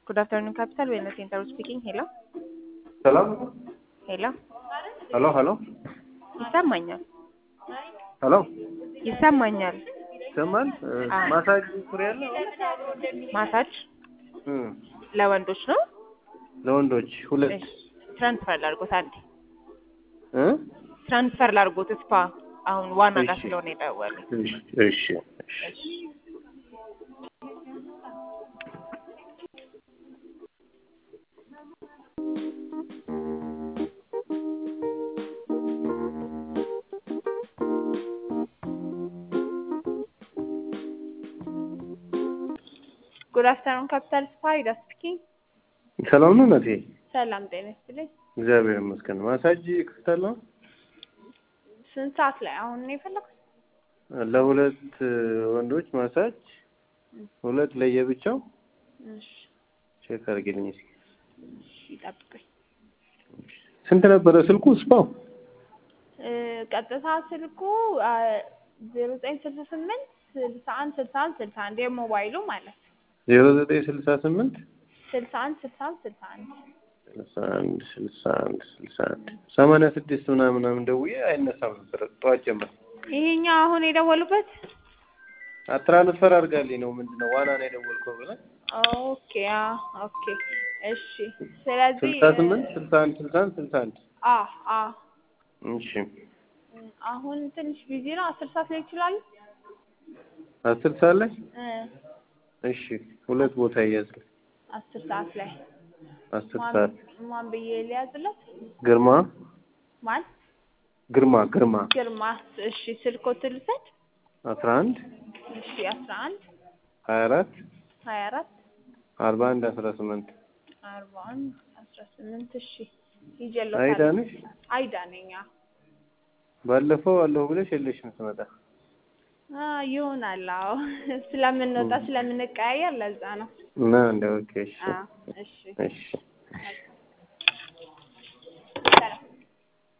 Good afternoon, Capital Wellness Center speaking. Hello. ሰላም ሄሎ ሄሎ ሄሎ ይሰማኛል ሄሎ ይሰማኛል። ይሰማል። አዎ። ማሳጅ ፍሬ ያለ ማሳጅ ለወንዶች ነው። ለወንዶች ሁለት እሺ ትራንስፈር ላድርጎት አንዴ እ ትራንስፈር ላድርጎት ስፓ አሁን ዋና ጋር እሺ። ስለሆነ የደወሉ እሺ እሺ እሺ። ጉድ አፍተርኑን ካፒታል ስፓ ሂዳ ስፒኪንግ። ሰላም ነው እናቴ? ሰላም ጤና ይስጥልኝ። እግዚአብሔር ይመስገን። ማሳጅ ክፍተል ነው ስንት ሰዓት ላይ አሁን ነው የፈለኩት? ለሁለት ወንዶች ማሳጅ ሁለት ለየብቻው እሺ ቼክ አድርጊልኝ እስኪ። እሺ ጠብቁኝ። ስንት ነበረ ስልኩ ስፓው? እ ቀጥታ ስልኩ ዜሮ ዘጠኝ ስልሳ ስምንት ስልሳ አንድ ስልሳ አንድ ስልሳ አንድ የሞባይሉ ማለት ዜሮ ዘጠኝ ስልሳ ስምንት ስልሳ አንድ ስልሳ አንድ ስልሳ አንድ ስልሳ አንድ ስልሳ አንድ ስልሳ አንድ ሰማንያ ስድስት ምናምን ምናምን ደውዬ አይነሳም ነበር ጠዋት ጀምሮ ይሄኛው አሁን የደወሉበት ትራንስፈር አድርጋልኝ ነው ምንድን ነው ዋና ነው የደወልከው ብለህ ኦኬ አ ኦኬ እሺ ስለዚህ ስልሳ ስምንት ስልሳ አንድ ስልሳ አንድ ስልሳ አንድ አ አ እሺ አሁን ትንሽ ቢዚ ነው አስር ሰዓት ላይ ይችላሉ አስር ሰዓት ላይ እ እሺ ሁለት ቦታ ይያዝልኝ አስር ሰዓት ላይ አስር ማን ሰዓት ማን ብዬ ሊያዝለት ግርማ ማን ግርማ ግርማ ግርማ እሺ ስልኮት ልውሰድ አስራ አንድ እሺ አስራ አንድ ሀያ አራት ሀያ አራት አርባ አንድ አስራ ስምንት አርባ አንድ አስራ ስምንት እሺ ይጀሎታል አይዳ ነሽ አይዳ ነኝ አዎ። ባለፈው አለሁ ብለሽ የለሽም ስመጣ አ ይሆናል አዎ ስለምንወጣ ስለምንቀያየር ለዛ ነው እና እንደ ኦኬ እሺ አዎ እሺ እሺ